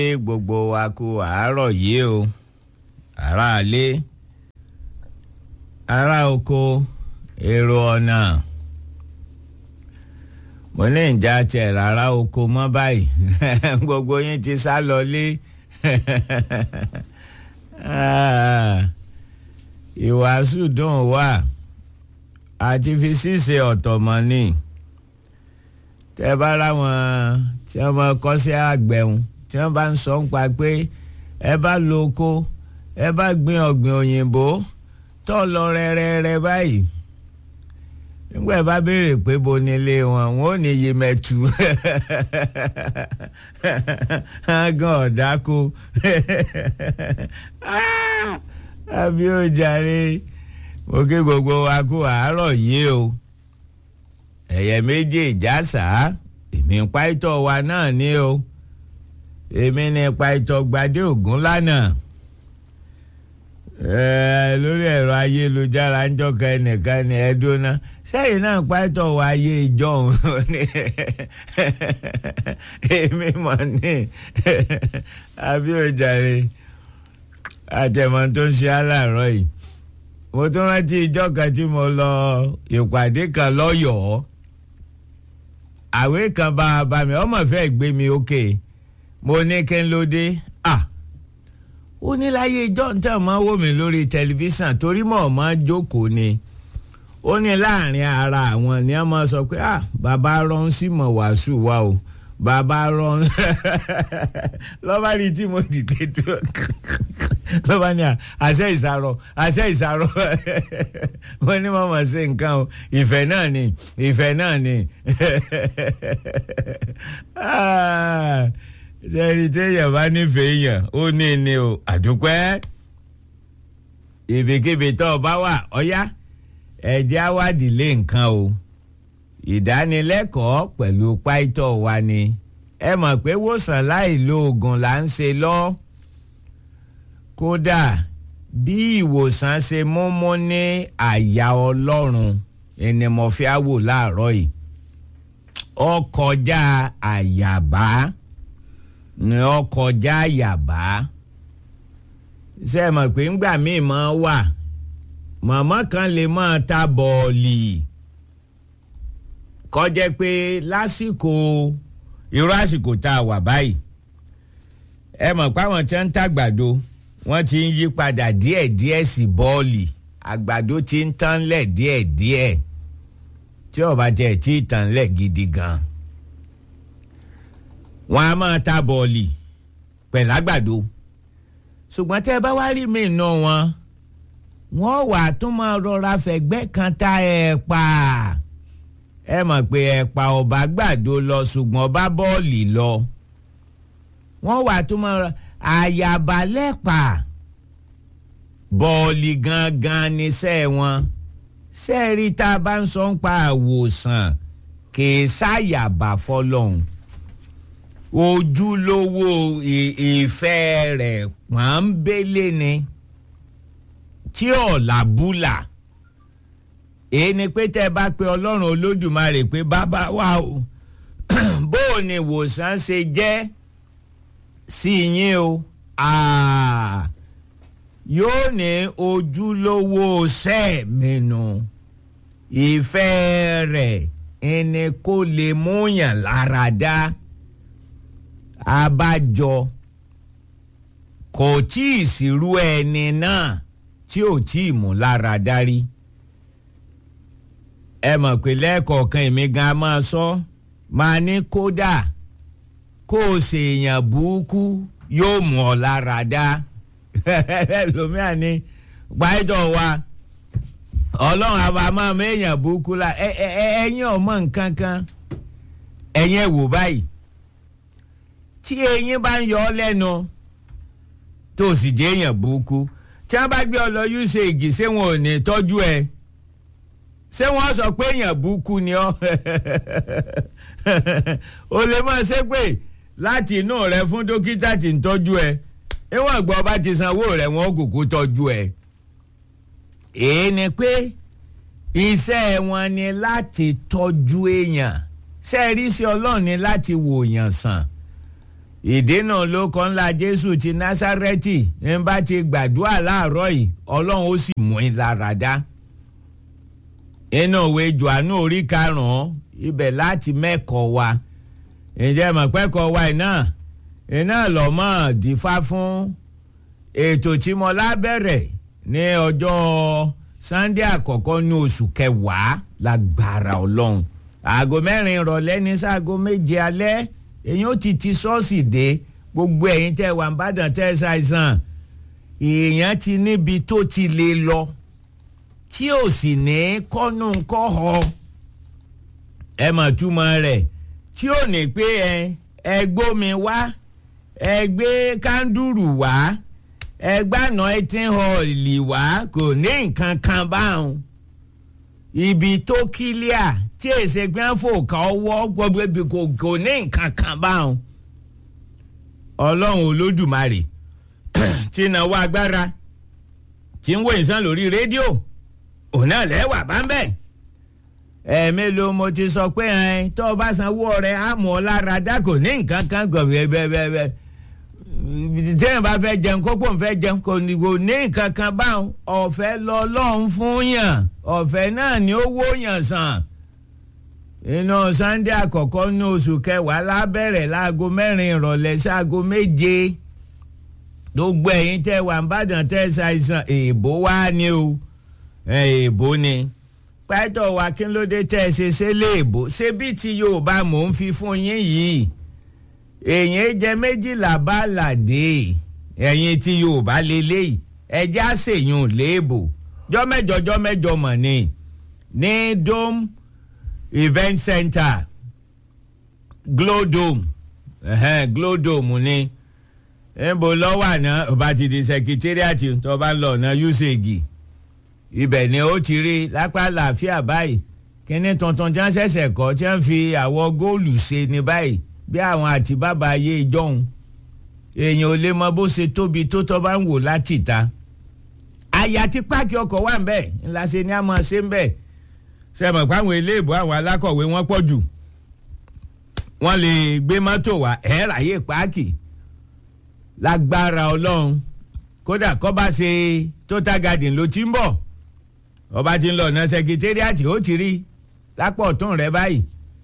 gbogbo wa kú àárọ̀ yìí o ará ilé ará oko èrò ọ̀nà mo ní ìjà tiẹ̀ rárá oko mọ́ báyìí gbogbo yín ti sá lọlé ìwàásù dùn wà àti fi ṣíṣe ọ̀tọ̀ mọ́ ni tẹ́ bá ráwọn tí wọ́n mọ kọ́sẹ́ àgbẹ̀hùn tí wọ́n bá ń sọ ń pa pé ẹ bá lo oko ẹ bá gbin ọ̀gbìn òyìnbó tó lọ rẹ́rẹ́rẹ́ báyìí nígbà bá béèrè pé bo ni ilé wọn wọn ò ní yé mẹ́tu gan ọ̀dáko àbí ó jàre mo kí gbogbo wa kú àárọ̀ yìí o ẹ̀yẹ méjì ìjàsà èmi ń pa ìtọ̀ wa náà ní o èmi ní pa ìtọ̀ gbadé ògún lánàá lórí ẹ̀rọ ayélujára ń jọ́ka ẹnìkan ní ẹ̀dúná sẹ́yìn náà pa ìtọ̀ wa ayé ìjọ́un èmi mọ̀ ní àbí ó jàre àtẹ̀mọ́ tó ń ṣe aláàárọ̀ yìí mo tún rántí ìjọ́ kan tí mo lọ ìpàdé kan lọ́yọ̀ọ́ àwé kan bá a bá mi ọmọ fẹ́ gbé mi òkè mo ní kí n ló dé à ó ní láyé john tẹ̀ máa wò mí lórí tẹlifíṣàn torí mọ̀ máa jókòó ni ó ní láàrin ara àwọn ni wọ́n máa sọ pé à bàbá rán sí mọ̀ wàásù wa o bàbá rán lọ́ba rí tí mo dìde tó lọ́ba ní àṣẹ ìsàrọ̀ àṣẹ ìsàrọ̀ wọ́n ní wọ́n mọ̀ sí nǹkan o ìfẹ́ náà ni ìfẹ́ náà ni sẹ́ni téèyàn bá nífẹ̀ẹ́ yàn ó ní ni o àdúpẹ́ ibikíbi tó o bá wà ọ̀yá ẹ̀jẹ̀ awádìí lé nǹkan o ìdánilẹ́kọ̀ọ́ pẹ̀lú páìtọ́ wa ni ẹ mọ̀ pé wòsàn láì lo oògùn là ń ṣe lọ kódà bí ìwòsàn ṣe múmú ní àyà ọlọ́run ẹni mo fi á wò láàárọ̀ yìí ó kọjá àyàbá ni ó kọjá àyàbá ṣe mọ̀ pé ńgbà míì máa wà màmá kan lè máa ta bọ́ọ̀lì kọjá pé lásìkò irú àsìkò tá a wà báyìí ẹ mọ̀ pé àwọn tí wọ́n ń tàgbàdo wọ́n ti ń yí padà díẹ̀díẹ̀ sí bọ́ọ̀lì àgbàdo ti ń tán lẹ̀ díẹ̀díẹ̀ tí ó bá jẹ́ tí ì tán lẹ̀ gidi gan. wọ́n á máa ta bọ́ọ̀lì pẹ̀lú àgbàdo ṣùgbọ́n tẹ́ ẹ bá wá rí mi nù wọn wọ́n wà tún máa rọra fẹ̀gbẹ́ kan ta ẹ̀pà ẹ mọ̀ pé ẹ̀pà ọba gbàdo lọ ṣùgbọ́n ọba bọ́ọ̀lì lọ wọ́n wà tún máa rọra àyàbá lẹ́pà bọ́ọ̀lì gangan níṣẹ́ wọn sẹ́ẹ̀rí tá a bá ń sọ ń pa àwòsàn kìí ṣàyàbá fọlọ́hún ojúlówó ìfẹ́ rẹ̀ pọ́nbélé ni tí ọ̀la búlà èyí ni pé tẹ́ ẹ bá pe ọlọ́run olódùmarè pé bàbá wa o bó o ní ìwòsàn ṣe jẹ́ sí yín o yóò ní ojúlówó sẹ́ẹ̀mínú ìfẹ́ rẹ̀ ẹni kó lè múyàn lára dá abájọ kò tí ì sírú ẹni náà tí ò tí ì mú lára dárí ẹ mọ̀ pé lẹ́ẹ̀kọ̀ọ̀kan èmi gan máa sọ máa ní kódà kó o ṣèèyàn burúkú yóò mú ọ lára dá lómìnà ni pàìtọ̀ wa ọlọ́run àbá máa mọ èèyàn burúkú la ẹ̀yin ọmọ nǹkan kan ẹ̀yin wò báyìí tí eyín bá ń yọ ọ lẹ́nu tó sì jẹ́ èèyàn burúkú tí wọ́n bá gbé ọ lọ yúṣe igi ṣé wọn ò ní tọ́jú ẹ ṣé wọ́n sọ pé èèyàn burúkú ni ọ́ o lè máa ṣe pé láti inú rẹ fún dókítà tí ń tọ́jú ẹ ìwọ̀n gbọ́ bá ti sanwó rẹ̀ wọ́n kúkú tọ́jú ẹ. èyí ni pé iṣẹ́ wọn ni láti tọ́jú èèyàn ṣe rí sí ọlọ́run ni láti wò yàn sàn ìdènà ló kọ́ ńlá jésù ti násárẹ́tì ń bá ti gbàdúrà láàárọ̀ yìí ọlọ́run ó sì mú in lára dá inú òwe johannu orí karùn-ún ibẹ̀ láti mẹ́kọ̀ọ́ wa ǹjẹ́ mọ̀pẹ́kọ̀ọ́ wa iná iná lọ́mọ́ dífá fún ètò tí mo lábẹ́rẹ̀ ní ọjọ́ sunday àkọ́kọ́ ní oṣù kẹwàá lágbára ọlọ́run aago mẹ́rin ìrọ̀lẹ́ ní sáago méje alẹ́ èyí ó ti ti ṣọ́ọ̀ṣì dé gbogbo ẹ̀yin tẹ́ wà ń bàdàn tẹ́ ṣàìsàn èèyàn ti níbi tó ti lè lọ tí ò sì ní kọ́nù kọ́họ ẹ mọ̀ túmọ̀ rẹ̀ tí ò ní pé ẹ ẹ gbómi wá ẹ gbé kándùrù wá ẹ gbàna ẹtí họọlì wá kò ní nǹkan kan báwọn ibi tó kílíà tí èsè gbẹ́fò kan wọ́ gbogbo ibi kò kò ní nǹkan kan báwọn ọlọ́run olódùmarè tí náwó agbára tí ń wo ìsàn lórí rédíò òun náà lẹ́wà bá ń bẹ̀ ẹ̀ẹ́mélòó mo ti sọ pé ẹ̀ tó o bá sanwó rẹ̀ á mú ọ lára dá kò ní nǹkan kan gọ̀ bẹ́ẹ̀ bẹ́ẹ̀ bẹ́ẹ̀ tẹ́yìn bá fẹ́ jẹun kókó ń fẹ́ jẹun kò ní kò ní nǹkan kan báwọn ọ̀fẹ́ lọ lọ́hún fún yàn ọ̀fẹ́ náà ni ó wó yàn sàn inú sunday àkọ́kọ́ ní oṣù kẹwàá lábẹ́rẹ̀ láago mẹ́rin ìrọ̀lẹ́ sáago méje gbogbo ẹ̀yin tẹ́ wà ń bàdàn tẹ́ ṣàìsàn èèbó wá ni o èèbó ni pẹ́tọ̀ wa kí ló dé tẹ́ ẹ ṣe ṣe léèbó ṣé bí ti yorùbá mò ń fi fún yín yìí èyàn jẹ méjìlá bá làdé ẹ̀yin tí yorùbá lélẹ́yìí ẹjẹ́ àṣeyùn léèbò jọ́mẹ́jọ jọ́mẹ́jọ mọ̀ ni ní dome event center glow dome uh-huh, glow dome ni níbo lọ́wọ́ àná ọba ti di secretariat tó bá ń lọ ọ̀nà usage ibẹ̀ ni ó ti rí lápá làáfíà báyìí kíní tuntun tí wọ́n ṣẹ̀ṣẹ̀ kọ́ tí wọ́n fi àwọ̀ góòlù ṣe ní báyìí bí àwọn àti bàbá ayé ìjọhún èèyàn ò lè mọ bó ṣe tóbi tó tọ́ bá ń wò láti ta àyà tí páàkì ọkọ̀ wà ń bẹ̀ ńlá ṣe ni a máa ṣe ń bẹ̀ sẹ́mọ̀ páwọn eléèbó àwọn alákọ̀wé wọ́n pọ̀ jù wọ́n lè gbé mọ́tò wá ẹ̀ ráyè páàkì lágbára ọlọ́run kódà kọ́ bá ṣe total garden ló ti ń bọ̀ ọba ti ń lọ ọ̀nà sẹkítẹ́rìàtì ó ti rí lápò ọ̀tún rẹ báyìí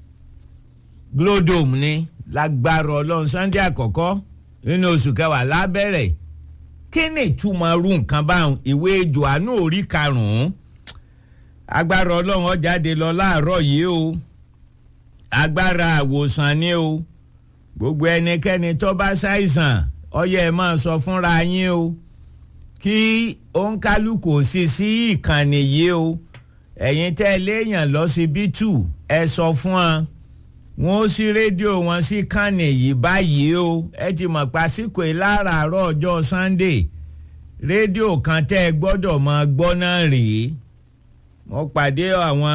glodome ni lágbára ọlọ́run sunday àkọ́kọ́ nínú oṣù kẹwàá lábẹ́rẹ̀ kí ni ìtumọ̀ ru nǹkan báwọn ìwé johannu orí karùn-ún agbára ọlọ́run ó jáde lọ láàárọ̀ yìí o agbára àwòsàn ni o gbogbo ẹnikẹ́ni tó bá ṣàìsàn ọyẹ ẹ máa sọ fúnra yín o kí òǹkálùkù sì sí ìkànnì yìí o ẹ̀yin tẹ́ ẹ léèyàn lọ́sibítù ẹ sọ fún wọn wọn ó sí rédíò wọn sí kànnì yìí báyìí o ẹ ti mọ̀ pásíkò ìlàràárọ̀ ọjọ́ sunday rédíò kan tẹ́ ẹ gbọ́dọ̀ máa gbọ́ náà rèé mo pàdé àwọn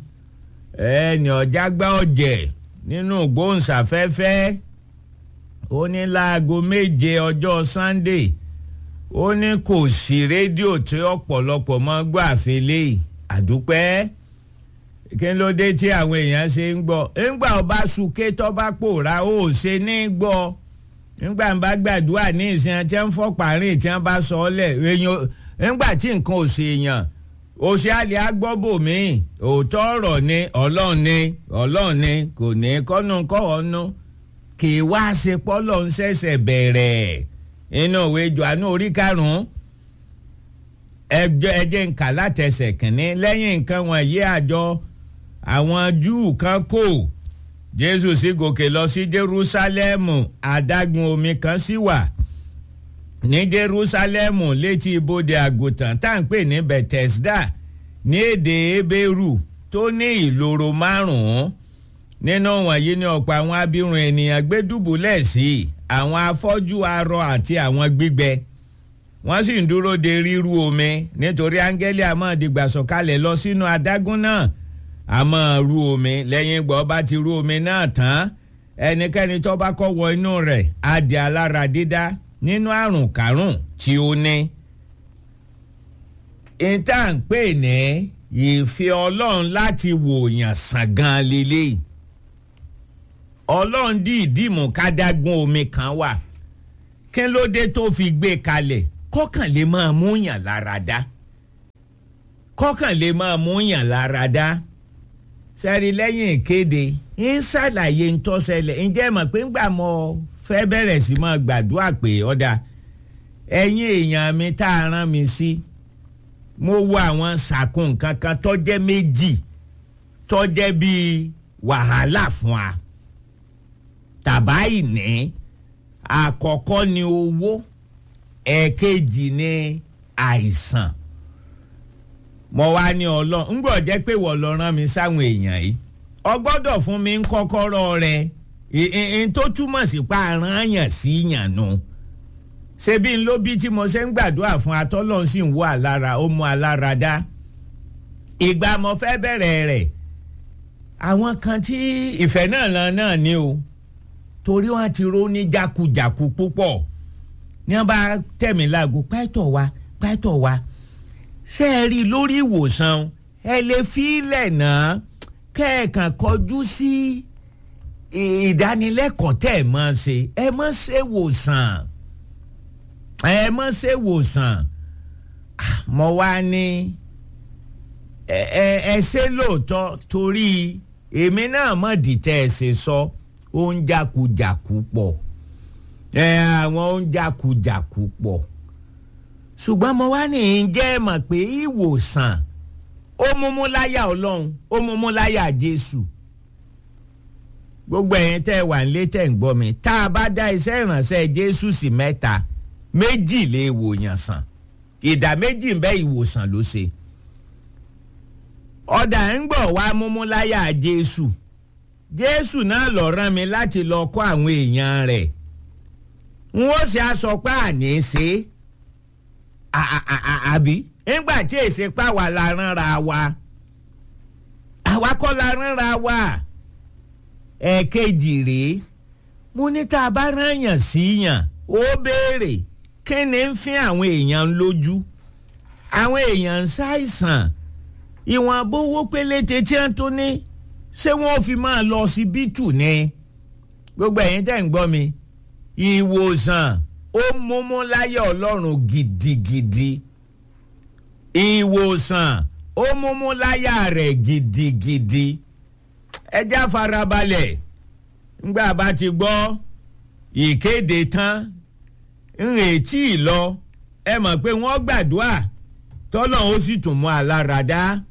ẹni ọ̀jágbá ọ̀jẹ̀ nínú gbóhùnsáfẹ́fẹ́ ó ní láago méje ọjọ́ sunday ó ní kò sí rédíò tí ọ̀pọ̀lọpọ̀ mọ́ gbọ́ àfẹlẹ́ àdúpẹ́ kí ló dé tí àwọn èèyàn ṣe ń gbọ́ ńgbà ọba súnké tọ́ba pòórá ó ṣe ní gbọ́ ńgbà ń bá gbàdúrà ní ìsìn tí wọ́n fọ́ pàrin tí wọ́n bá sọ ọ́ lẹ̀ ńgbà tí nǹkan ò ṣe èèyàn òṣìàlẹ̀ agbọ́bòmí òótọ́ ọ̀rọ̀ ni ọlọ́run ni ọlọ́run ni kò ní kọ́nu kọ́ọ̀nù kì í wá ṣe pọ́lọ́ ń ṣẹ̀ṣẹ̀ bẹ̀rẹ̀ inú òwe johannu orí karùn-ún ẹjẹ́ ń kà látẹsẹ̀ kìnní lẹ́yìn nǹkan wọ̀nyí àjọ àwọn júù kan kò jésù sì gòkè lọ sí jerúsálẹ́mù adágún omi kan sì wà ní jerúsálẹ́mù létí ibodè àgùntàn tá à ń pè ní bethesda ní èdè ebéèrú tó ní ìloro márùn-ún nínú wọ̀nyí ni ọ̀pọ̀ àwọn abirùn ènìyàn gbé dùbúlẹ̀ sí àwọn afọ́jú arọ àti àwọn gbígbẹ wọ́n sì ń dúró de ríru omi nítorí áńgẹ́lì àmọ́ dìgbà sọ̀kalẹ̀ lọ sínú adágún náà àmọ́ ru omi lẹ́yìn ìgbà ọba ti ru omi náà tán ẹnikẹ́ni tó bá kọ́ wọ inú rẹ̀ á di alára dídá nínú àrùn kárùn tí ó ní. ìta ń pè ní ìfẹ́ ọlọ́run láti wòyàn sàn gan lélẹ́yìí ọlọ́run dìídì mú kádágún omi kan wà kí ló dé tó fi gbé kalẹ̀ kọ́kàn lè máa mú yàn lára dá kọ́kàn lè máa mú yàn lára dá sẹ́rí lẹ́yìn ìkéde ń ṣàlàyé ń tọ́sẹ̀lẹ̀ ǹjẹ́ mọ̀ pé ńgbà mọ́ fẹ́ bẹ̀rẹ̀ sí máa gbàdúrà pé ọ̀dà ẹ̀yin èèyàn mi tá a rán mi sí mo wo àwọn sàkún kankan tọ́jẹ́ méjì tọ́jẹ́ bíi wàhálà fún wa tàbá ìní àkọ́kọ́ ni owó ẹ̀ẹ̀kejì ni àìsàn mo wá ní ọlọ́run ń gbọ́ jẹ́ pé wọ́n lọ rán mi sáwọn èèyàn yìí ọ gbọ́dọ̀ fún mi ń kọ́kọ́rọ́ rẹ n tó túmọ̀ sí pa aráàyàn sí yàn nù ṣebí ń ló bí tí mo ṣe ń gbàdúrà fún atọ́lọ́run sì ń wọ alára ó mú alára dá ìgbà mo fẹ́ bẹ̀rẹ̀ rẹ̀ àwọn kan tí ìfẹ́ náà lọ náà ni o torí wọn ti ró ní jákujàku púpọ̀ ní wọn bá tẹ̀mí láago pẹ́tọ̀ wa pẹ́tọ̀ wa ṣé ẹ rí i lórí ìwòsàn ẹ lè fi ilẹ̀ náà kẹ́ẹ̀kan kọjú sí ìdánilẹ́kọ̀ọ́ tẹ̀ ẹ mọ́ ṣe ẹ mọ́ ṣe wòsàn ẹ mọ́ ṣe wòsàn mo wá ní ẹ ẹ ṣe lóòótọ́ torí èmi náà mọ̀ dìtẹ́ ẹ ṣe sọ ó ń jákujàku pọ̀ ẹ àwọn ó ń jákujàku pọ̀ ṣùgbọ́n mo wá ní jẹ́ mọ̀ pé ìwòsàn ó múmú láyà ọlọ́run ó múmú láyà jésù gbogbo ẹ̀yin tẹ́ ẹ wà nílé tẹ́ ń gbọ́ mi tá a bá dá iṣẹ́ ìrànṣẹ́ jésù sí mẹ́ta méjì lè wòyàn sàn ìdá méjì ń bẹ ìwòsàn ló ṣe ọ̀dà ń gbọ̀ wá múmú láyà jésù jésù náà lọ rán mi láti lọ kọ́ àwọn èèyàn rẹ̀ n ó ṣe aṣọ pa àní ṣe àbí nígbà tí èsì pa wà la ránra wa àwa kọ́ la ránra wa ẹ̀ẹ̀kejì rèé mo ní tá a bá rányàn sí yàn ó béèrè kí ni ń fi àwọn èèyàn lójú àwọn èèyàn ń ṣàìsàn ìwọ̀n abówó péléte tí wọ́n tún ní ṣé wọ́n fi máa lọ síbítù ni gbogbo ẹ̀yin tẹ́ ń gbọ́ mi ìwòsàn ó múmú láyé ọlọ́run gidigidi ìwòsàn ó múmú láyà rẹ̀ gidigidi ẹ já farabalẹ̀ ńgbà bá ti gbọ́ ìkéde tán ń retí lọ ẹ mọ̀ pé wọ́n gbàdúrà tọ́lọ́ ó sì tún mú alára dá